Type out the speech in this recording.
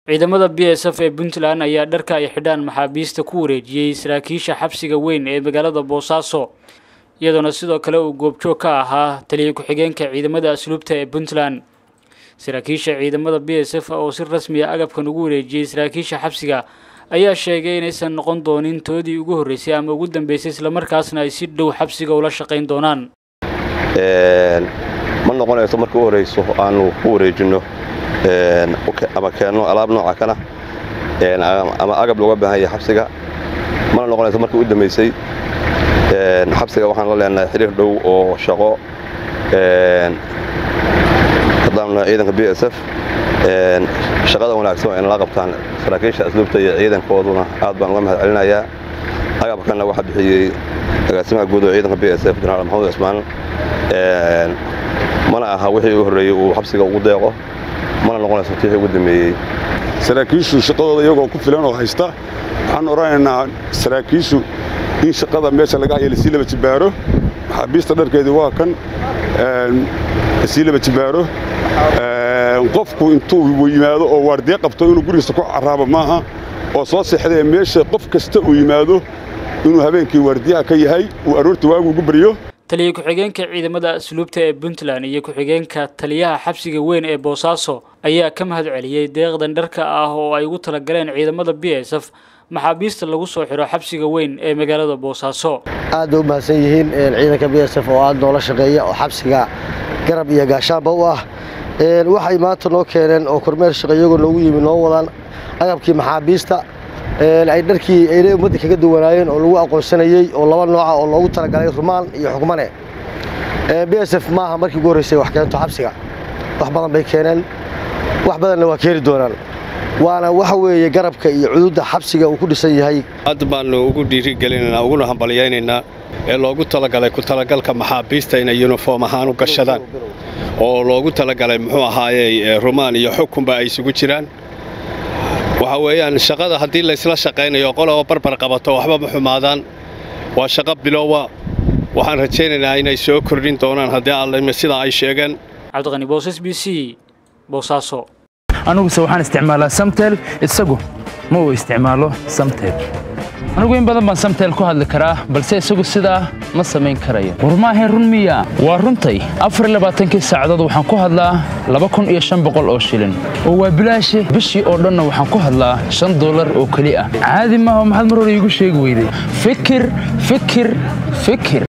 ciidamada b s f ee puntland ayaa dharka ay xidhaan maxaabiista ku wareejiyey saraakiisha xabsiga weyn ee magaalada boosaaso iyadoona sidoo kale uu goobjoog ka ahaa taliya ku-xigeenka ciidamada asluubta ee puntland saraakiisha ciidamada b s f oo si rasmi a agabkan ugu wareejiyey saraakiisha xabsiga ayaa sheegay inaysan noqon doonin toodii ugu horreysay ama ugu dambeysay islamarkaasna ay si dhow xabsiga ula shaqayn doonaan ma noqonayso marka u horrayso aanu ku wareejinno ama keenno alaab nooca kana ama agab looga baahan yahay xabsiga mana noqonayso marka u dambaysay xabsiga waxaan la leenahay xiriir dhow oo shaqo haddaannu ciidanka b s f shaqada wanaagsan waa inala qabtaan saraakiisha asluubta iyo ciidankooduna aad baan uga mahad celinayaa agabkanna waxaa bixiyey agaasimaha guud oo ciidanka b s f jenaraal maxamuud cismaan mana aha wixii u horreeyey uu xabsiga ugu deeqo mana noqonayso tii ugu dambeeyey saraakiishu shaqadooda iyagoo ku filan oo haysta waxaan odhanaynaa saraakiishu in shaqada meesha laga haya lasii laba jibaaro maxaabiista dharkeedii waa kan lasii laba jibaaro qofku intuu yimaado oo waardiye qabto inuu gurigiisa ku carraabo maaha oo soo seexdee meesha qof kasta uu yimaado inuu habeenkii waardiyaha ka yahay uu aroortii waagu ugu baryo taliya ku-xigeenka ciidamada asluubta ee puntland iyo ku-xigeenka taliyaha xabsiga weyn ee boosaaso ayaa ka mahad celiyey deeqdan dharka ah oo ay ugu talagaleen ciidamada b s f maxaabiista lagu soo xidho xabsiga weyn ee magaalada boosaaso aad bay u mahadsan yihiin ciidanka b s f oo aad noola shaqeeya oo xabsiga garab iyo gaashaanba u ah waxay maanta noo keeneen oo kormeer shaqo iyagoo noogu yimi noo wadaan agabkii maxaabiista ay dharkii aynay ummadda kaga duwanaayeen oo lagu aqoonsanayey oo laba nooca oo loogu talagalay rumaan iyo xukmane b s f maaha markii ugu horraysay wax keento xabsiga wax badan bay keeneen wax badanna waa keeni doonaan waana waxa weeye garabka iyo cududda xabsiga uu ku dhisan yahay aad baannu ugu dhiirigelinaynaa uguna hambalyaynaynaa ee loogu talagalay ku talagalka maxaabiista inay yuniform ahaan u gashadaan oo loogu talagalay muxuu ahaayey rumaan iyo xukunba ay isugu jiraan waxa weeyaan shaqada haddii laysla shaqaynayo qolaba barbar qabato waxba ma xumaadaan waa shaqo biloowa waxaan rajaynaynaa inay soo kordhin doonaan haddii allime sidaa ay sheegeen cabdiqani boosas b c boosaaso aniguse waxaan isticmaalaa samtel isagu ma uu isticmaalo samtel anigu in badan baan samtel ku hadli karaa balse isagu sidaa ma samayn karayo war maahayn run miya waa runtay afarlabaaatankii saacadood waxaan ku hadlaa laba kun iyo shan boqol oo shilin oo waa bilaashe bishii oo dhanna waxaan ku hadlaa shan dollar oo keli ah caadi maaha maxaad mar hore iigu sheegi weyday fikir fikir fikir